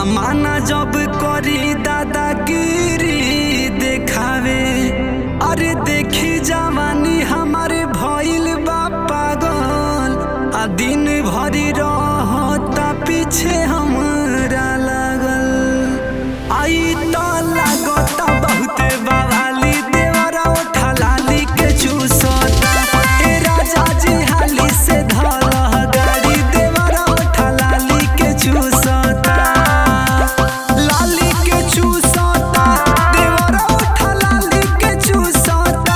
माना जब करी दादागिरी देखावे अरे देखी जवानी हमारे भइल बा पागल आ दिन भरी रहता पीछे हमरा लागल आई तो लागता बहुते बवाली देवरा उठा लाली के चूसता ए राजा जी हाली से धल गाड़ी देवरा उठा लाली के चूसता लाली के चूसता देवरा उठा लाली के चूसता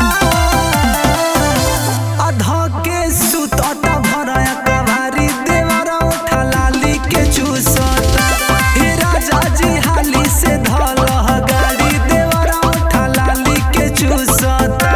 अधा के सुतता भराया कवारी देवरा उठा लाली के चूसता हे राजा जी हाली से धल गाड़ी देवरा उठा लाली के चूसता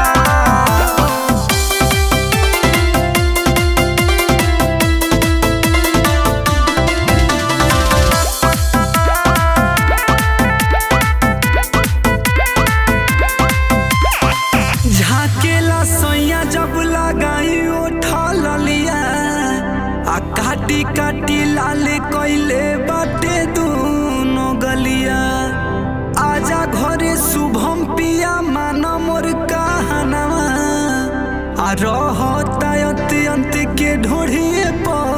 झाकेला सैया जब लगाई उठा ललिया आ काटी काटी लाल कैले बाटे दूनो गलिया आजा घरे शुभम पिया माना मोर कहनवा आ रहता अंत अंत के ढोढ़िए पर